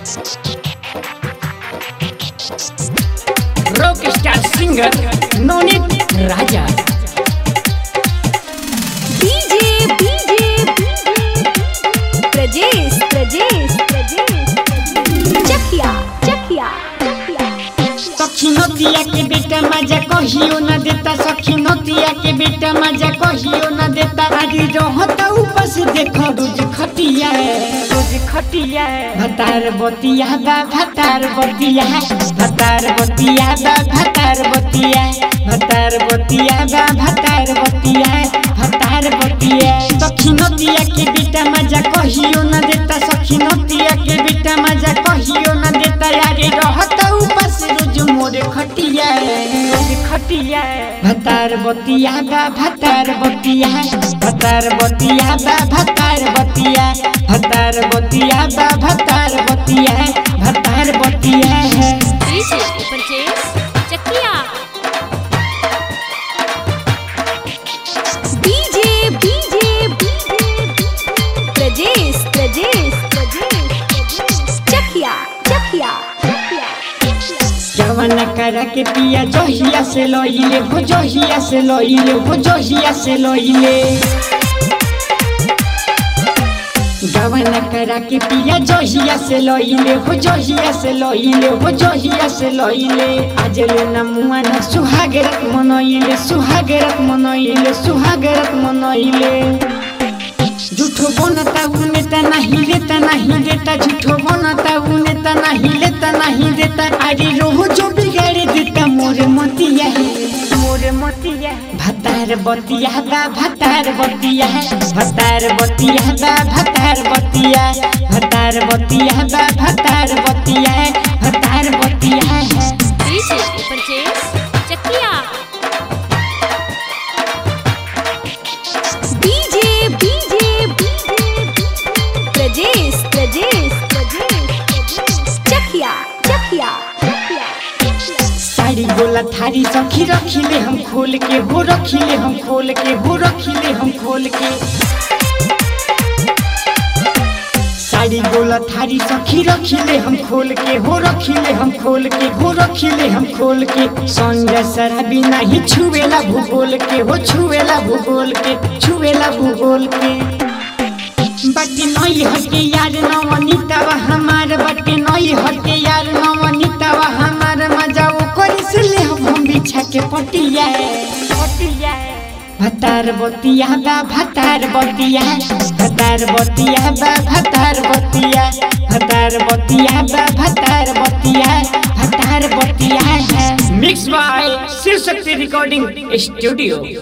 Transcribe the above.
rock star singer Navneet Raja DJ DJ Prajesh Prajesh Prajesh Chakia Chakia सखी नतिया के बेटा मजा कहियो न देता सखी नतिया के बेटा मजा कहियो न देता आदि रहता ऊपर से देखो रोज खटिया रोज खटिया भतार बतिया बा भतार बतिया भतार बतिया बा भतार बतिया भतार बतिया बा भतार बतिया भतार बतिया सखी नतिया के बेटा मजा कहियो न देता सखी नतिया के बेटा मजा कहियो न देता यारे रहता ऊपर से रोज मोरे खटिया रोज खटिया भतार बतिया बा भतार बतिया भतार बतिया बा भतार बतिया भतार बतिया बा भतार बतिया भतार बतिया है DJ Prajesh Chakia DJ DJ Prajesh Prajesh Prajesh Chakia Chakia जवाना करा के पिया जहिया से लइले हो जहिया से लइले हो जहिया से लइले जवाना करा के पिया जहिया से लइले हो जहिया से लइले हो जहिया से लइले आज ले ना मुआ ना सुहागरत मनइले सुहागरत मनइले सुहागरत मनइले झूठो बनता उ नेता नहीं लेता नहीं देता झूठो बनता उ नेता नहीं लेता नहीं देता अरे रोह जो बिगाड़े देता मोर मतिया है मोर मतिया भतार बतिया बा भतार बतिया भतार बतिया बा भतार बतिया भतार बतिया बा भतार बतिया भतार बतिया है DJ Prajesh Chakia DJ DJ Prajesh Prajesh Prajesh Chakia Chakia sari गोला थारी सखी रखिले हम खोल के हो रखिले हम खोल के हो रखिले हम खोल के साड़ी गोला थारी सखी रखिले हम खोल के हो रखिले हम खोल के हो रखिले हम खोल के संजय शराबी नहीं छुएला भूगोल के हो छुएला भूगोल के छुएला भूगोल के बटे नई हटे यार नवनीतावा हमार बटे नई हटे यार नवनीतावा हमार मजा वो करी से ले हम हम बिछा के पटिया पटिया भतार बतिया बा भतार बतिया भतार बतिया बा भतार बतिया भतार बतिया बा भतार बतिया भतार बतिया है mix by Shiv Shakti recording studio